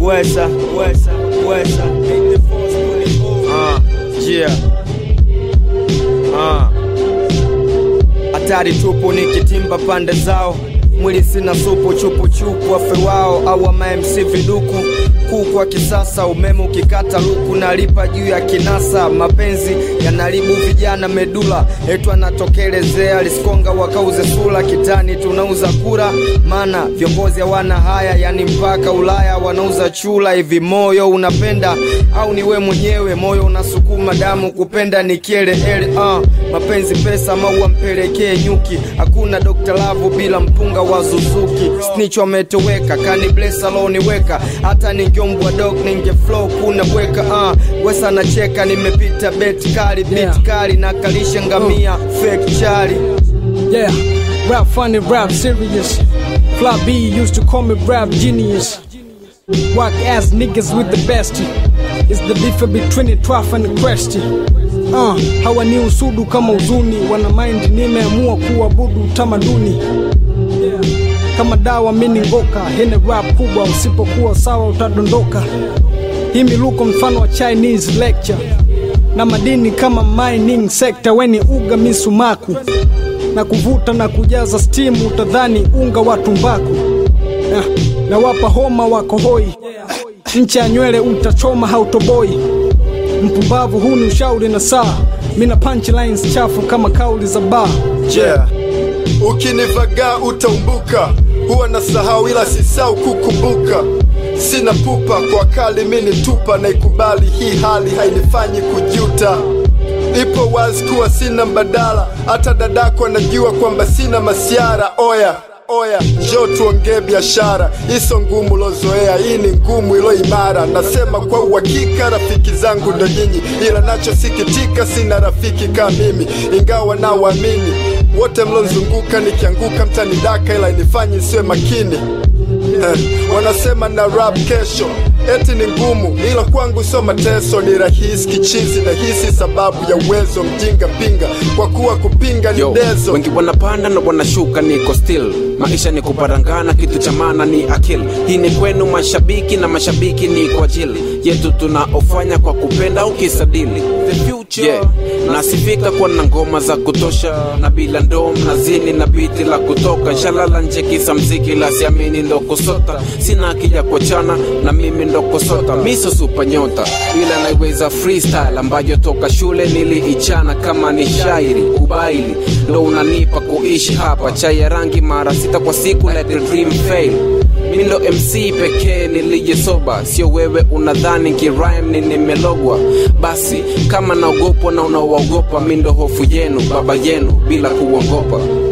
wesa wesa wesa Ah, yeah. Ah. hatari tupu nikitimba pande zao mwili sina supu chupuchupu wafe wao au mamc viduku kuku wa kisasa umeme ukikata luku nalipa juu ya kinasa mapenzi yanaribu vijana medula etu anatokelezea liskonga wakauze sula kitani tunauza kura mana viongozi hawana haya yani mpaka ulaya wanauza chula hivi moyo unapenda au ni we mwenyewe moyo unasukuma damu kupenda ni kieleele uh, mapenzi pesa maua mpelekee nyuki hakuna Dr. Lavu bila mpunga wa Suzuki snitch wametoweka kani bless aloniweka hata ningeombwa dog ninge flow kuna bweka uh, wesa nacheka nimepita bet kali beat Yeah. kali na kalisha ngamia fake chali Yeah, rap funny, rap serious. Fly B used to call me rap genius. Whack ass niggas with the best. It's the difference between the trough and the crest. Uh, hawa ni usudu kama uzuni, wana mind nimeamua kuabudu utamaduni. Yeah. Kama dawa mini ngoka, hene rap kubwa, usipokuwa sawa utadondoka. Hii miluko mfano wa Chinese lecture na madini kama mining sector, weni uga misumaku na kuvuta na kujaza stimu, utadhani unga wa tumbaku na, na wapa homa wako hoi, ncha ya nywele utachoma hautoboi. Mpumbavu, huu ni ushauri na saa, mina punchlines chafu kama kauli za baa. yeah. ukinivagaa utaumbuka huwa na sahau ila sisau kukumbuka sina pupa kwa kali mini tupa na ikubali hii hali hainifanyi kujuta ipo wazi kuwa sina mbadala hata dadako anajua kwamba sina masiara oya oya njo tuongee biashara iso ngumu lozoea hii ni ngumu ilo imara nasema kwa uhakika rafiki zangu ndo nyinyi ila nachosikitika sina rafiki kama mimi ingawa nawaamini wote mlozunguka nikianguka mtanidaka ila inifanyi siwe makini Eh, wanasema na rap kesho eti ni ngumu ila kwangu sio mateso ni rahisi kichizi na hisi sababu ya uwezo mjinga pinga kwa kuwa kupinga ni Yo, dezo wengi wanapanda na wanashuka, niko still. Maisha ni kuparangana, kitu cha maana ni akili. Hii ni kwenu mashabiki, na mashabiki ni kwa ajili yetu tunaofanya kwa kupenda au kisadili. The future yeah. Nasifika kwa na ngoma za kutosha na bila ndoo mnazini na biti la kutoka shalala nje kisa mziki la siamini ndo kusota sina akija kuachana na mimi ndo kusota miso super nyota ila naiweza freestyle ambayo toka shule niliichana kama ni shairi ubaili ndo unanipa kuishi hapa chai ya rangi mara sita kwa siku let the dream fail mi ndo mc pekee nilijesoba sio wewe unadhani kirime ni nimelogwa basi kama naogopwa na unawaogopa mi ndo hofu yenu baba yenu bila kuogopa